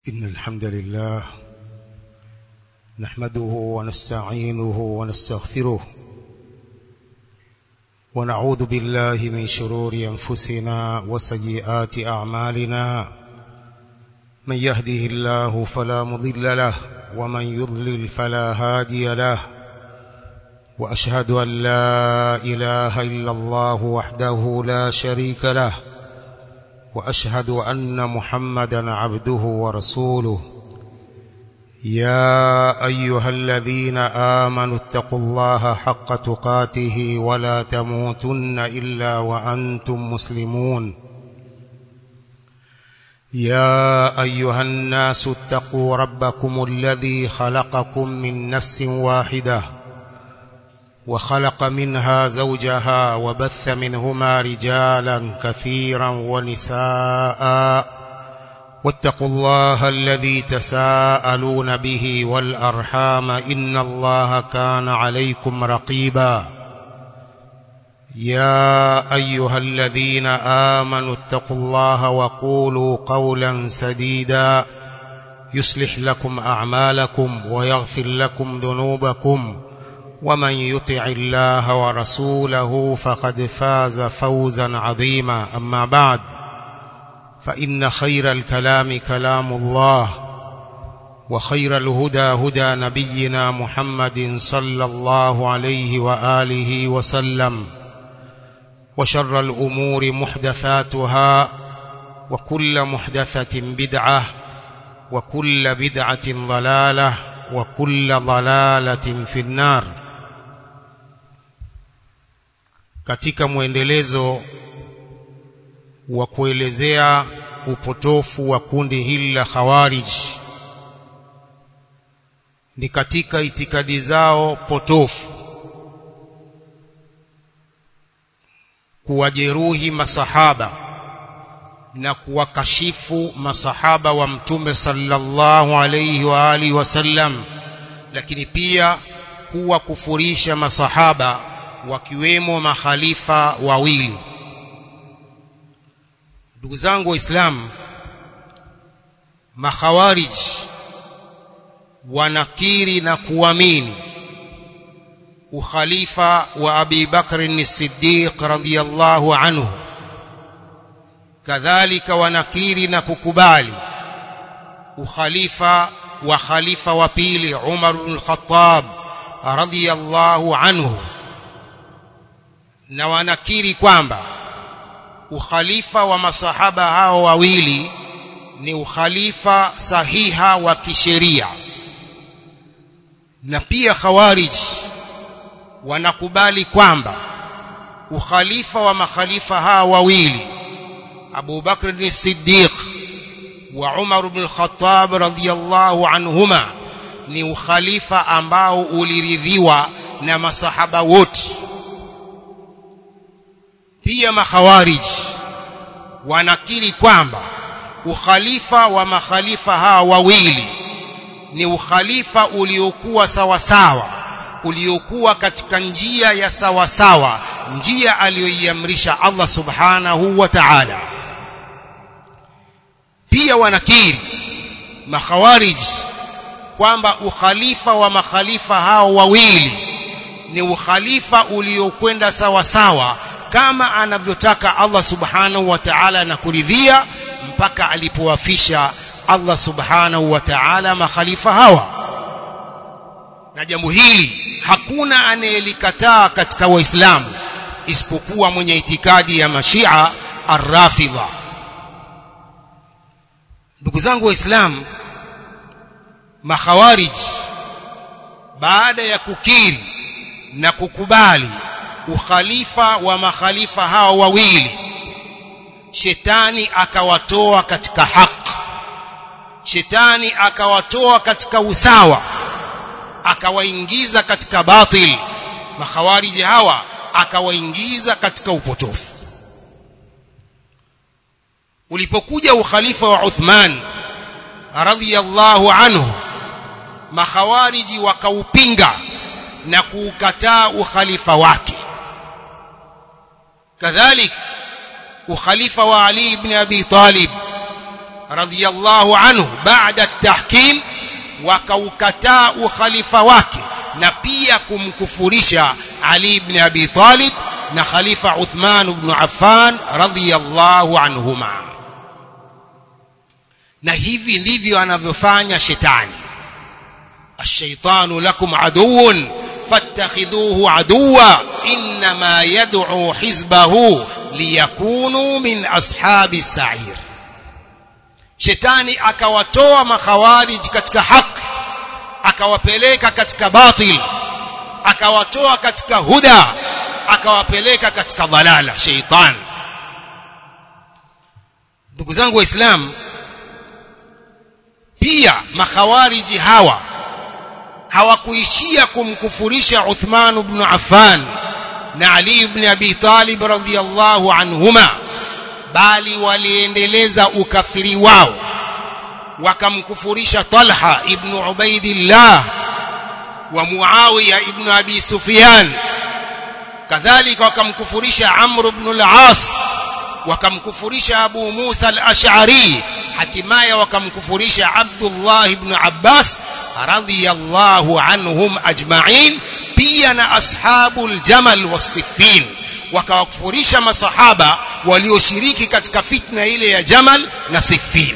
إن الحمد لله نحمده ونستعينه ونستغفره ونعوذ بالله من شرور أنفسنا وسيئات أعمالنا من يهده الله فلا مضل له ومن يضلل فلا هادي له وأشهد أن لا إله إلا الله وحده لا شريك له واشهد ان محمدا عبده ورسوله يا ايها الذين امنوا اتقوا الله حق تقاته ولا تموتن الا وانتم مسلمون يا ايها الناس اتقوا ربكم الذي خلقكم من نفس واحده وخلق منها زوجها وبث منهما رجالا كثيرا ونساء واتقوا الله الذي تساءلون به والأرحام إن الله كان عليكم رقيبا يا أيها الذين آمنوا اتقوا الله وقولوا قولا سديدا يصلح لكم أعمالكم ويغفر لكم ذنوبكم ومن يطع الله ورسوله فقد فاز فوزا عظيما أما بعد فإن خير الكلام كلام الله وخير الهدى هدى نبينا محمد صلى الله عليه وآله وسلم وشر الأمور محدثاتها وكل محدثة بدعة وكل بدعة ضلالة وكل ضلالة في النار katika mwendelezo wa kuelezea upotofu wa kundi hili la Khawarij ni katika itikadi zao potofu kuwajeruhi masahaba na kuwakashifu masahaba wa mtume sallallahu alayhi wa alihi wasallam lakini pia kuwakufurisha masahaba wakiwemo makhalifa wawili ndugu zangu waislamu makhawarij wanakiri na kuamini ukhalifa wa Abi Bakr as-Siddiq radhiyallahu anhu kadhalika wanakiri na kukubali ukhalifa wa khalifa wa pili Umar ibn al-Khattab radhiyallahu anhu na wanakiri kwamba ukhalifa wa masahaba hao wawili ni ukhalifa sahiha wa kisheria na pia khawarij wanakubali kwamba ukhalifa wa makhalifa hao wawili Abu Bakr as-Siddiq wa Umar ibn al-Khattab radhiyallahu anhuma ni ukhalifa ambao uliridhiwa na masahaba wote pia makhawarij wanakiri kwamba ukhalifa wa makhalifa hawa wawili ni ukhalifa uliokuwa sawasawa uliokuwa katika njia ya sawasawa njia aliyoiamrisha Allah subhanahu wa ta'ala pia wanakiri makhawarij kwamba ukhalifa wa makhalifa hao wawili ni ukhalifa uliokwenda sawasawa kama anavyotaka Allah subhanahu wa ta'ala na kuridhia mpaka alipowafisha Allah subhanahu wa ta'ala makhalifa hawa na jambo hili hakuna anayelikataa katika waislamu isipokuwa mwenye itikadi ya mashia arrafidha ndugu zangu waislamu makhawarij baada ya kukiri na kukubali ukhalifa wa makhalifa hao wawili shetani akawatoa katika haki shetani akawatoa katika usawa akawaingiza katika batil makhawariji hawa akawaingiza katika upotofu ulipokuja ukhalifa wa Uthman radhiyallahu anhu makhawariji wakaupinga na kuukataa ukhalifa wake kadhalik ukhalifa wa Ali ibn Abi Talib radhiyallahu anhu baada at-tahkim wakaukataa ukhalifa wake na pia kumkufurisha Ali ibn Abi Talib na khalifa Uthman ibn Affan radhiyallahu anhuma na hivi ndivyo anavyofanya shetani الشيطان لكم عدو فاتخذوه عدوا انما يدعو حزبه ليكونوا من اصحاب السعير shetani akawatoa makhawarij katika haki akawapeleka katika batil akawatoa katika huda akawapeleka katika dhalala sheitan ndugu zangu waislamu pia makhawariji hawa hawakuishia kumkufurisha Uthman ibn Affan na Ali ibn Abi Talib radhiyallahu anhuma bali waliendeleza ukafiri wao wakamkufurisha Talha ibn Ubaidillah wa Muawiya ibn Abi Sufyan kadhalika wakamkufurisha Amr ibn al-As wakamkufurisha Abu Musa al-Ash'ari hatimaye wakamkufurisha Abdullah ibn Abbas radhiyallahu anhum ajma'in pia na ashabul jamal wasifin wakawakufurisha masahaba walioshiriki katika fitna ile ya jamal na siffin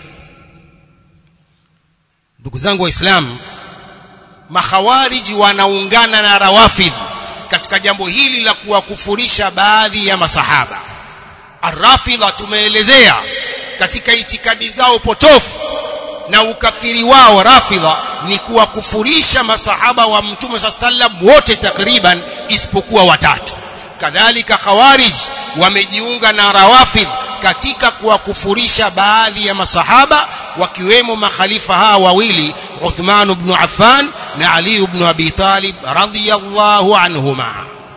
ndugu zangu waislamu makhawariji wanaungana na rawafidh katika jambo hili la kuwakufurisha baadhi ya masahaba arrafidha tumeelezea katika itikadi zao potofu na ukafiri wao rafidha ni kuwakufurisha masahaba wa mtume sallam wote takriban isipokuwa watatu kadhalika khawarij wamejiunga na rawafidh katika kuwakufurisha baadhi ya masahaba wakiwemo makhalifa hawa wawili Uthman ibn Affan na Ali ibn Abi Talib radhiyallahu anhuma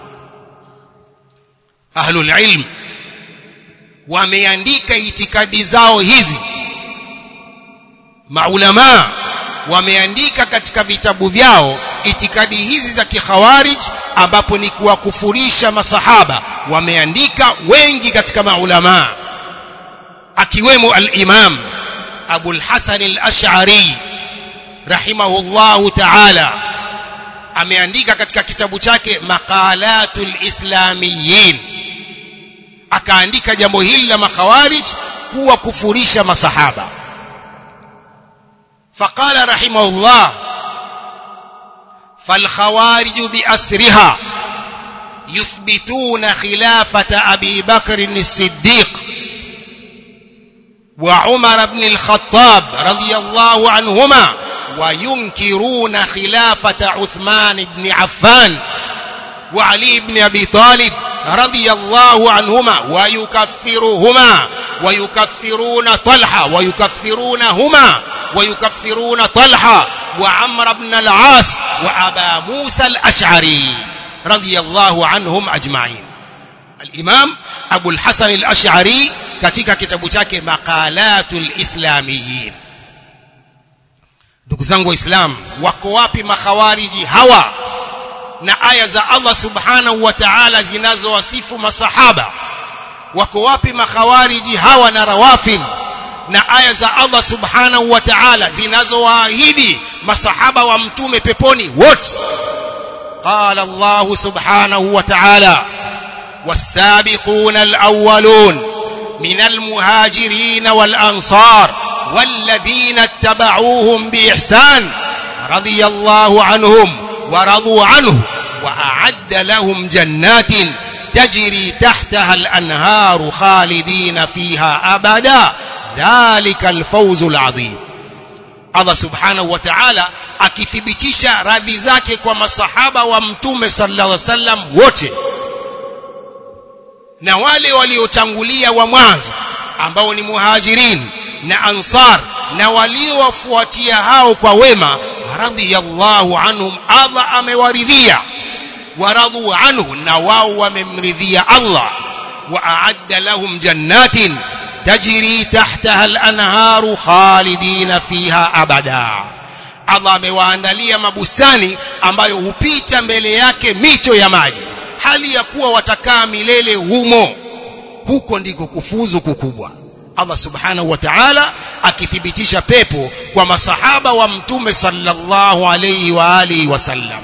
ahlul ilm wameandika itikadi zao hizi maulama wameandika katika vitabu vyao itikadi hizi za kikhawarij ambapo ni kuwakufurisha masahaba wameandika wengi katika maulama akiwemo al-Imam Abu al-Hasan al-Ash'ari rahimahullahu ta'ala ameandika katika kitabu chake Maqalatul Islamiyyin akaandika jambo hili la makhawarij kuwa kufurisha masahaba فقال رحمه الله فالخوارج بأسرها يثبتون خلافة أبي بكر الصديق وعمر بن الخطاب رضي الله عنهما وينكرون خلافة عثمان بن عفان وعلي بن أبي طالب رضي الله عنهما ويكفرهما ويكفرون طلحة ويكفرونهما ويكفرون طلحة وعمر بن العاص وأبا موسى الأشعري رضي الله عنهم أجمعين الإمام أبو الحسن الأشعري katika kitabu chake maqalatul islamiyin ndugu zangu waislamu wako wapi makhawariji hawa na aya za Allah subhanahu wa ta'ala zinazowasifu masahaba wako wapi makhawariji hawa na rawafidh na aya za Allah subhanahu wa ta'ala zinazowaahidi masahaba wa mtume peponi wote qala Allah subhanahu wa ta'ala والسابقون الأولون من المهاجرين والأنصار والذين اتبعوهم بإحسان رضي الله عنهم ورضوا عنه وأعد لهم جنات تجري تحتها الأنهار خالدين فيها أبدا ذلك الفوز العظيم Allah subhanahu wa ta'ala akithibitisha radhi zake kwa masahaba wa mtume sallallahu alaihi wasallam wote na wale waliotangulia wa mwanzo ambao ni muhajirin na ansar na waliowafuatia hao kwa wema radhiyallahu anhum Allah amewaridhia waradhu anhu na wao wamemridhia Allah wa a'adda lahum jannatin tajri tahtaha al-anharu khalidina fiha abada Allah amewaandalia mabustani ambayo hupita mbele yake mito ya maji hali ya kuwa watakaa milele humo huko ndiko kufuzu kukubwa Allah subhanahu wa ta'ala akithibitisha pepo kwa masahaba wa mtume sallallahu alayhi wa alihi wasallam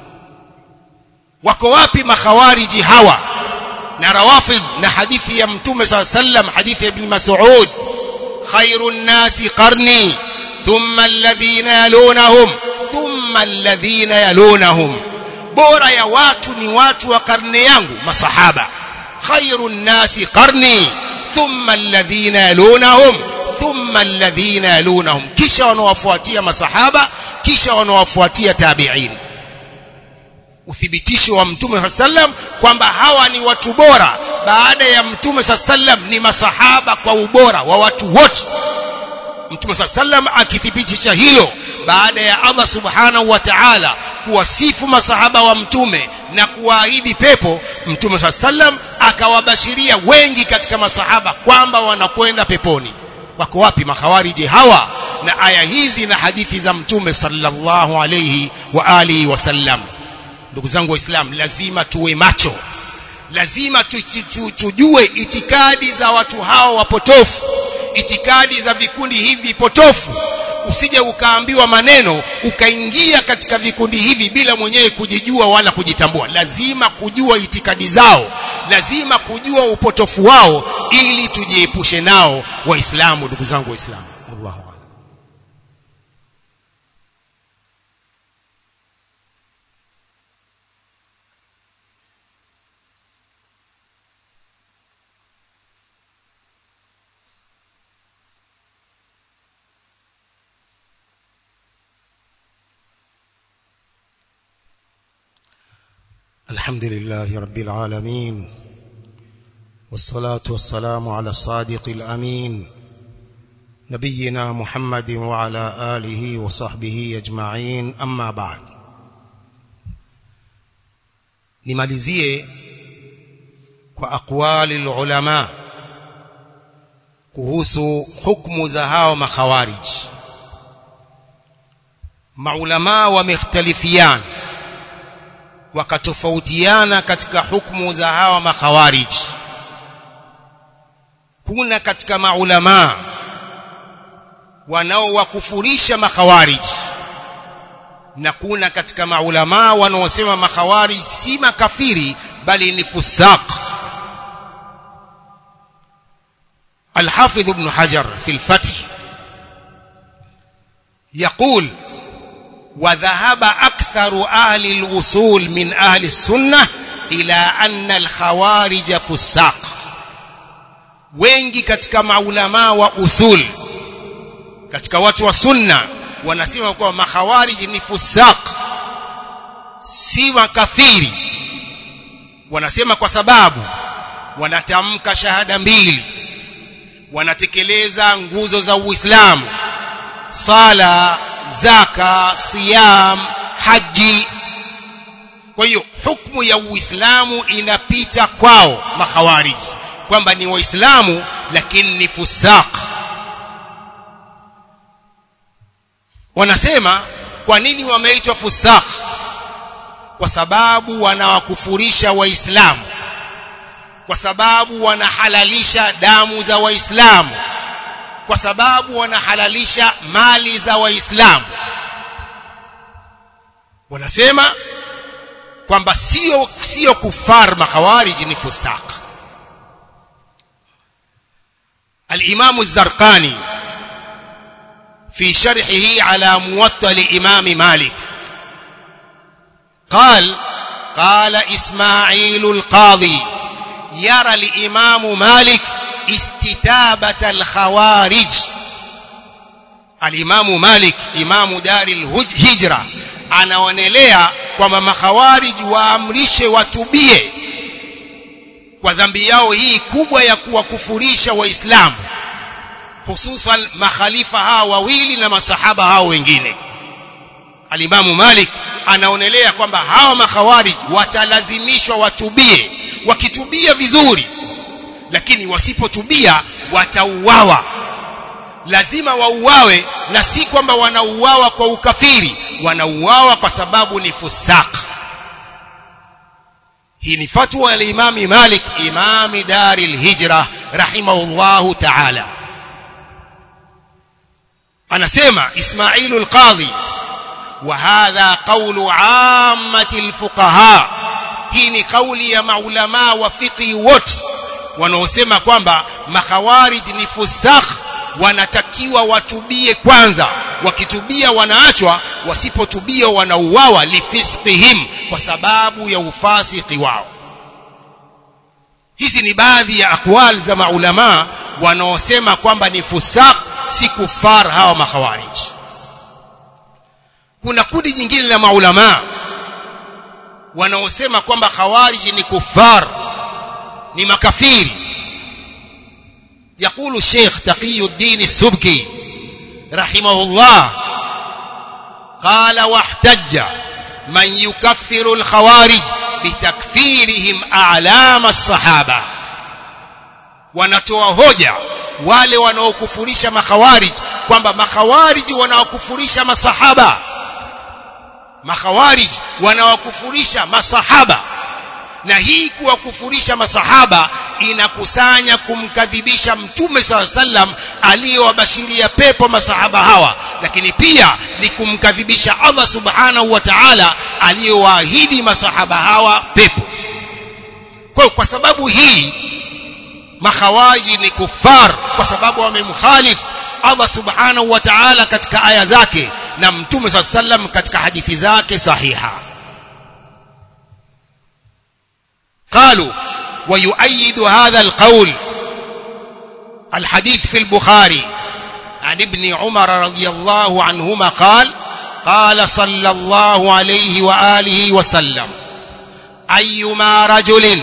wako wapi makhawariji hawa na rawafidh na hadithi ya mtume sallallahu alayhi wasallam hadithi ya ibn mas'ud khairun nasi qarni thumma alladhina yalunahum thumma alladhina yalunahum bora ya watu ni watu wa karne yangu masahaba khairun nasi qarni thumma alladhina yalunahum thumma alladhina yalunahum kisha wanawafuatia masahaba kisha wanawafuatia tabi'in uthibitisho wa mtume sallam kwamba hawa ni watu bora baada ya mtume sallam ni masahaba kwa ubora wa watu wote mtume sallam akithibitisha hilo baada ya Allah subhanahu wa ta'ala kuwasifu masahaba wa mtume na kuwaahidi pepo mtume sallam akawabashiria wengi katika masahaba kwamba wanakwenda peponi wako wapi makhawariji hawa na aya hizi na hadithi za mtume sallallahu alayhi wa alihi wasallam ndugu zangu waislamu lazima tuwe macho lazima tu, tu, tu, tujue itikadi za watu hao wapotofu itikadi za vikundi hivi potofu usije ukaambiwa maneno ukaingia katika vikundi hivi bila mwenyewe kujijua wala kujitambua lazima kujua itikadi zao lazima kujua upotofu wao ili tujiepushe nao waislamu ndugu zangu waislamu wallahu a'lam الحمد لله رب العالمين والصلاة والسلام على الصادق الأمين نبينا محمد وعلى آله وصحبه أجمعين أما بعد nimalizie kwa aqwali ulama kuhusu hukumu za hao makhawarij maulama wamekhtalifiana wakatofautiana katika hukumu za hawa makhawarij kuna katika maulama wanaowakufurisha makhawarij na kuna katika maulama wanaosema makhawarij si makafiri bali ni fusaq الحافظ ابن حجر في الفتح يقول وذهب أكثر أهل الوصول من أهل السنة إلى أن الخوارج فساق wengi katika maulama wa usul katika watu wa sunna wanasema kuwa makhawariji ni fusaq si makafiri wanasema kwa sababu wanatamka shahada mbili wanatekeleza nguzo za Uislamu sala zaka siyam haji kwa hiyo hukumu ya Uislamu inapita kwao makhawariji kwamba ni waislamu lakini ni fusaq wanasema kwa nini wameitwa fusaq kwa sababu wanawakufurisha waislamu kwa sababu wanahalalisha damu za waislamu kwa sababu wanahalalisha mali za waislamu wanasema kwamba sio sio kufar makhawarij ni fusaq الإمام الزرقاني في شرحه على موطأ الإمام مالك قال قال إسماعيل القاضي يرى الإمام مالك استتابة الخوارج الإمام مالك إمام دار الهجرة anaonelea kwamba makhawarij waamrishe watubie kwa dhambi yao hii kubwa ya kuwakufurisha waislamu hususan makhalifa hawa wawili na masahaba hao wengine alimamu malik anaonelea kwamba hawa makhawarij watalazimishwa watubie wakitubia vizuri lakini wasipotubia watauawa lazima wauawe na si kwamba wanauawa kwa ukafiri wanauawa kwa sababu ni fusaq hii ni fatwa ya Imam Malik imam dari al-hijra rahimahullahu ta'ala anasema Ismailu al-Qadhi wa hadha qawlu ammati al-fuqaha hii ni kauli ya maulama wa fiqhi wote wanaosema kwamba makhawarij ni fusakh wanatakiwa watubie kwanza wakitubia wanaachwa wasipotubia wanauawa lifisqihim kwa sababu ya ufasiki wao hizi ni baadhi ya akwal za maulama wanaosema kwamba ni fusaq si kufar hawa makhawarij kuna kundi jingine la maulama wanaosema kwamba khawarij ni kufar ni makafiri يقول الشيخ تقي الدين السبكي رحمه الله قال واحتج من يكفر الخوارج بتكفيرهم أعلام الصحابة wanatoa hoja wale wanaokufurisha makhawarij kwamba makhawarij wanaokufurisha masahaba makhawarij wanaokufurisha masahaba na hii kuwakufurisha masahaba inakusanya kumkadhibisha mtume saa sallam aliyowabashiria pepo masahaba hawa lakini pia ni kumkadhibisha Allah subhanahu wa ta'ala aliyowaahidi masahaba hawa pepo kwa kwa sababu hii makhawaji ni kufar kwa sababu wamemkhalif Allah subhanahu wa ta'ala katika aya zake na mtume saa sallam katika hadithi zake sahiha قالوا ويؤيد هذا القول الحديث في البخاري عن ابن عمر رضي الله عنهما قال قال صلى الله عليه وآله وسلم أيما رجل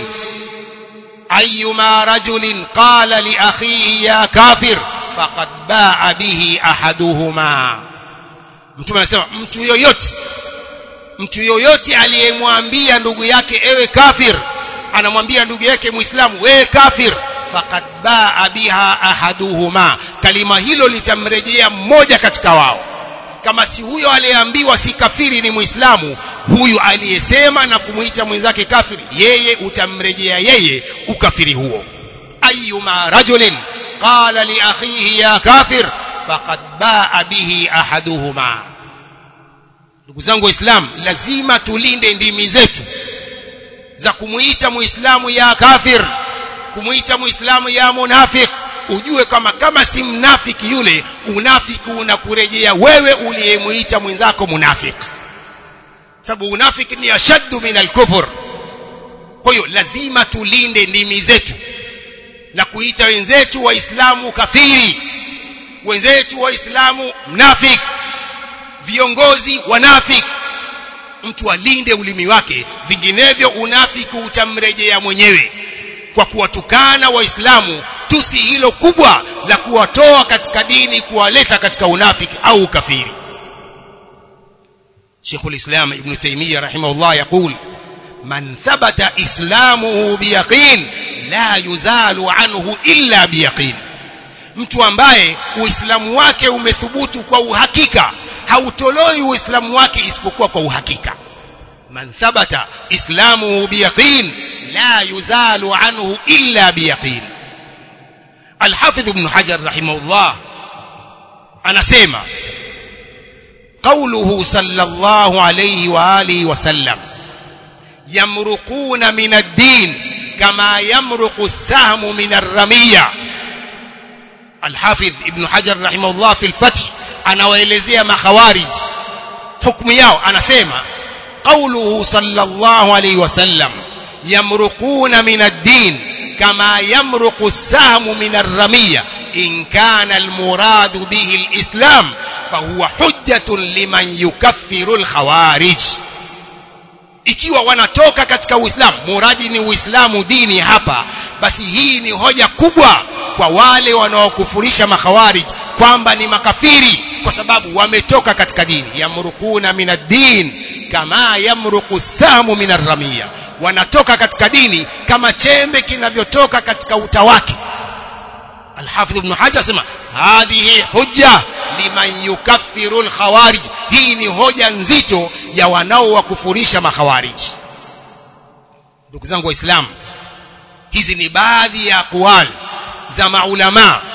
أيما رجل قال لأخيه يا كافر فقد باع به أحدهما mtume anasema mtu yoyote mtu yoyote aliyemwambia ndugu yake ewe kafir anamwambia ndugu yake muislamu wewe kafir faqad baa biha ahaduhuma kalima hilo litamrejea mmoja katika wao kama si huyo aliyeambiwa si kafiri ni muislamu huyu aliyesema na kumuita mwenzake kafiri yeye utamrejea yeye ukafiri huo ayuma rajulin qala li akhihi ya kafir faqad baa bihi ahaduhuma ndugu zangu waislamu lazima tulinde ndimi zetu za kumuita muislamu ya kafir kumuita muislamu ya munafik ujue kama kama si mnafiki yule unafiki unakurejea wewe uliyemuita mwenzako munafik sababu unafiki ni ashaddu min alkufur kwa hiyo lazima tulinde ndimi zetu na kuita wenzetu waislamu kafiri wenzetu waislamu mnafik viongozi wanafik mtu alinde ulimi wake vinginevyo unafiki utamrejea mwenyewe kwa kuwatukana waislamu tusi hilo kubwa la kuwatoa katika dini kuwaleta katika unafiki au ukafiri Sheikhul Islam Ibn Taymiyyah rahimahullah يقول من ثبت اسلامه بيقين لا يزال عنه الا بيقين mtu ambaye uislamu wake umethubutu kwa uhakika hautoloi uislamu wake isipokuwa kwa uhakika man thabata islamuhu biyaqin la yuzalu anhu illa biyaqin الحافظ ابن حجر رحمه الله anasema قوله صلى الله عليه واله وسلم يمرقون من الدين كما يمرق السهم من الرميه الحافظ ابن حجر رحمه الله في الفتح anawaelezea makhawarij hukumu yao anasema قوله صلى الله عليه وسلم يمرقون من الدين كما يمرق السهم من الرمية إن كان المراد به الإسلام فهو حجة لمن يكفر الخوارج ikiwa wanatoka katika uislamu muradi ni uislamu dini hapa basi hii ni hoja kubwa kwa wale wanaokufurisha makhawarij kwamba ni makafiri kwa sababu wametoka katika dini yamrukuna min ad-din kama yamruku samu min ar-ramiya wanatoka katika dini kama chembe kinavyotoka katika uta wake Al-Hafidh Ibn Hajar sema hadhihi hujja liman yukaffiru al-khawarij hii ni hoja nzito ya wanaowakufurisha makhawarij ndugu zangu waislamu hizi ni baadhi ya aqwal za maulama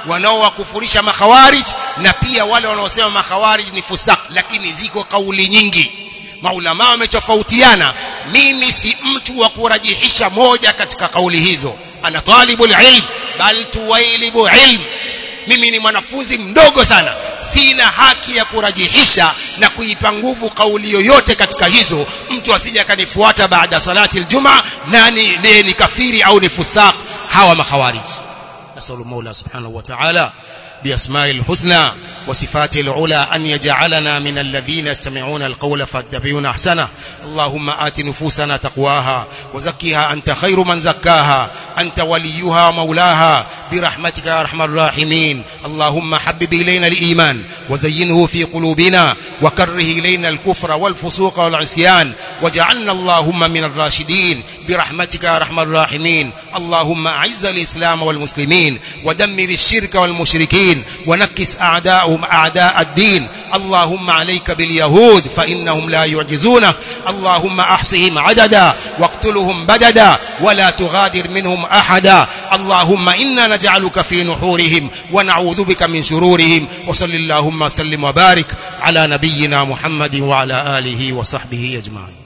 wanaowakufurisha makhawarij na pia wale wanaosema makhawarij ni fusak lakini ziko kauli nyingi maulama wametofautiana mimi si mtu wa kurajihisha moja katika kauli hizo ana talibul ilm bal tuwailibu ilm mimi ni mwanafunzi mdogo sana sina haki ya kurajihisha na kuipa nguvu kauli yoyote katika hizo mtu asije akanifuata baada salati aljuma nani ni, ni kafiri au ni fusaq hawa makhawarij nasallu maula subhanahu wa ta'ala بأسماء الحسنى وصفاته العلى أن يجعلنا من الذين يستمعون القول فاتبعون أحسنه اللهم آت نفوسنا تقواها وزكها أنت خير من زكاها أنت وليها ومولاها برحمتك يا أرحم الراحمين اللهم حبب إلينا الإيمان وزينه في قلوبنا وكره إلينا الكفر والفسوق والعصيان وجعلنا اللهم من الراشدين برحمتك يا أرحم الراحمين اللهم أعز الإسلام والمسلمين ودمر الشرك والمشركين ونكس أعداءهم أعداء الدين اللهم عليك باليهود فإنهم لا يعجزونك اللهم أحصهم عددا واقتلهم بددا ولا تغادر منهم أحدا اللهم إنا نجعلك في نحورهم ونعوذ بك من شرورهم وصل اللهم وسلم وبارك على نبينا محمد وعلى آله وصحبه أجمعين